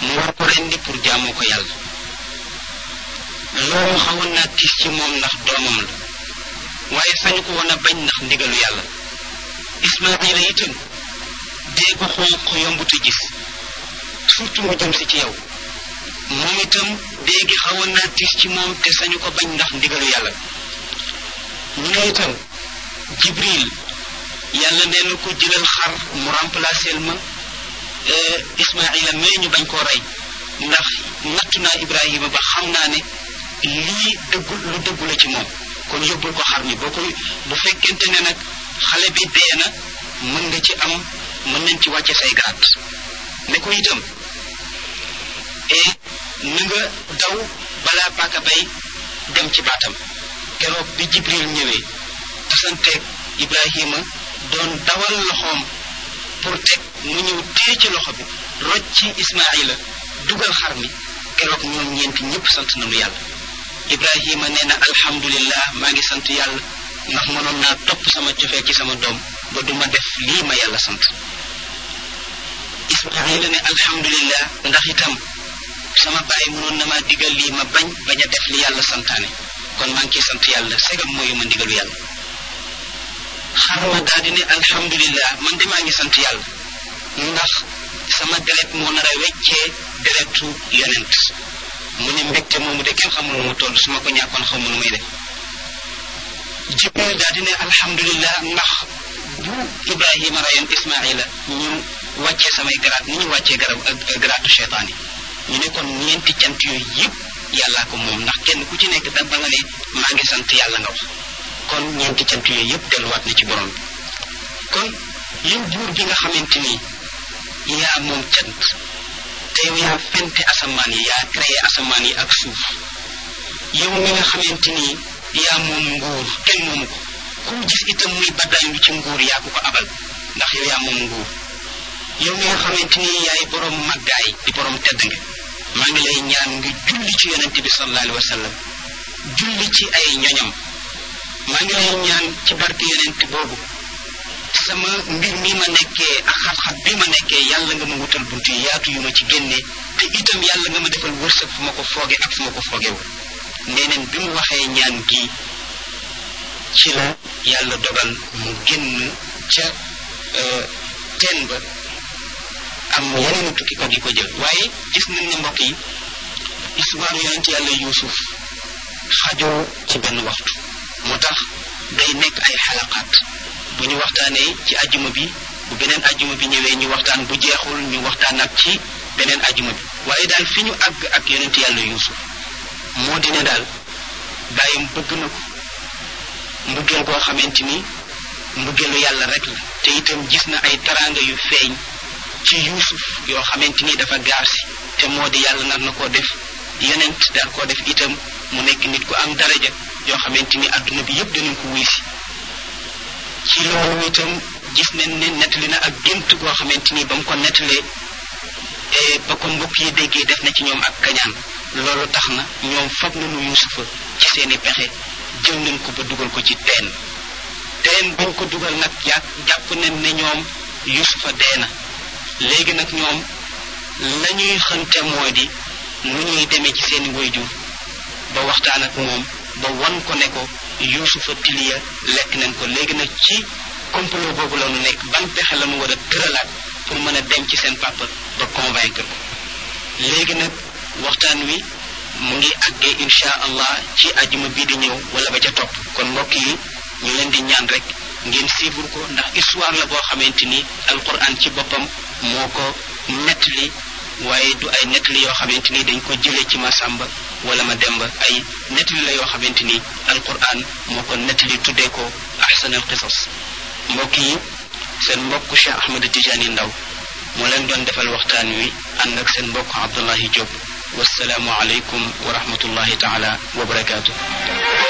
mu war ko rendi pour jaamoo ko yàlla loolu xawoon naa tiis ci moom ndax doomam la waaye sañu ko woon a bañ ndax ndigalu yàlla ismaila itam dee ko xonq yombutu gis surtout mu jëm si ci yow moom itam dee gi xawoon naa tiis ci moom te sañu ko bañ ndax ndigalu yàlla ñu ne itam jibril yàlla nee na ko jëlal xar mu remplacer ma ismaila mais ñu bañ koo rey ndax nattu naa ibrahima ba xam naa ne lii dëggu lu dëggu la ci moom kon yóbbul ko xar mi boo koy bu fekkente ne nag xale bi dee na mën nga ci am mën nañ ci wàcce say garaat ne ko itam et na nga daw balaa paaka bay dem ci baatam keroog bi jibril ñëwee tasanteeg ibrahima doon dawal loxoom pour teg mu ñëw téye ci loxo bi roj ci ismaila dugal xar mi keroog ñoom ñeenti ñëpp sant nañu yàlla ibrahima nee na alhamdulillah maa ngi sant yàlla ndax mënoon naa topp sama cofee ci sama doom ba duma def lii ma yàlla sant ismaila ne alhamdulillah ndax itam sama bàyyi mënoon na maa digal lii ma bañ bañ a def li yàlla santaane kon maa ngi ciy sant yàlla segam mooyu ma ndigalu yàlla xarma daal di ne alhamdulillah man de maa ngi sant yàlla ndax sama deret moo nar a weccee deretu yonent mu ne mbégte moomu de kenn xamul nu mu toll su ma ko ñàkkoon xamul nu muy def jibril daal di ne alhamdulillah ndax bu ibrahima rayoon ismaila ñu wàccee samay garaat ni ñu wàccee garab garaatu cheytaan yi ñu ne kon ñeenti cant yooyu yëpp yàllaa ko moom ndax kenn ku ci nekk da ba nga ne maa ngi sant yàlla nga wax kon ñeenti cant yooyu yëpp delluwaat na ci borom bi kon yow buur bi nga xamante ni yaa moom cant te yow yaa fente asamaan yi yaa créé asamaan yi ak suuf yow mi nga xamante ni yaa moom nguur kenn moomu ko ku gis itam muy baddaay lu ci nguur yaa ko ko abal ndax yow yaa moom nguur yow mi nga xamante ni yaay borom màggaay di borom tedd nga maa ngi lay ñaan nga julli ci yonente bi sallallahu alayhi wa sallam julli ci ay ñoñam maa ngi lay ñaan ci barke yonente boobu sama mbir mi ma nekkee ak xat-xat bi ma nekkee yàlla nga ma wutal bunt yi yaatu yu ma ci génne te itam yàlla nga ma defal wërsëg fu ma ko fooge ak fu ma ko foogewul nee neen bi mu waxee ñaan gi ci la yàlla dogal mu génn ca teen ba am yeneen tukkikat yi ko jël waaye gis nañ ne mbokk yi histoire yonent yàlla yuusuf xajoo ci benn waxtu moo tax day nekk ay xalaqaat bu ñu waxtaanee ci ajjuma bi bu beneen ajjuma bi ñëwee ñu waxtaan bu jeexul ñu waxtaan ak ci beneen ajjuma bi waaye daal fi ñu àgg ak yonent yàlla yuusuf moo di ne daal bàyyam bëgg na ko mbëggeel boo xamante ni mbëggeelu yàlla rek la te itam gis na ay taraanga yu feeñ ci yuusuf yoo xamante ni dafa gaar si te moo di yàlla nar na koo def yonent daal koo def itam mu nekk nit ku am daraja yoo xamante ni adduna bi yëpp danañ ko wuy si ci loolu itam gis nañ ne nettali na ak gént goo xamante ni ba mu ko nettalee ba ko mbokk yi déggee def na ci ñoom ak kañaan loolu tax na ñoom fab nañu yuusufa ci seeni pexe jël nañ ko ba dugal ko ci teen teen bañ ko dugal nag jàpp jàpp nañ ne ñoom yuusufa dee na léegi nag ñoom la ñuy xënte moo di nu ñuy demee ci seeni wayjur ba waxtaan ak moom ba wan ko ne ko yuusufa tiliya lekk nañ ko léegi nag ci complot boobu la nu nekk ban pexe la nu war a tëralaat pour mën a dem ci seen papa ba convaincre ko léegi nag waxtaan wi mu ngi àggee insha allah ci ajuma bii di ñëw wala ba ca topp kon mbokk yi ñu leen di ñaan rek ngeen suivre ko ndax histoire la boo xamante ni alquran ci boppam moo ko nettali waaye du ay nettali yoo xamante ni dañ ko jëlee ci Masamba wala ma demba ay nettali la yoo xamante ni alquran moo ko nettali tuddee ko ahsan al qisas mbokk yi seen mbokk Cheikh Ahmed Tidiane Ndaw moo leen doon defal waxtaan wi ànd ak seen mbokk Abdullahi Diop wasalaamu aleykum wa rahmatullahi taala wa barakaatu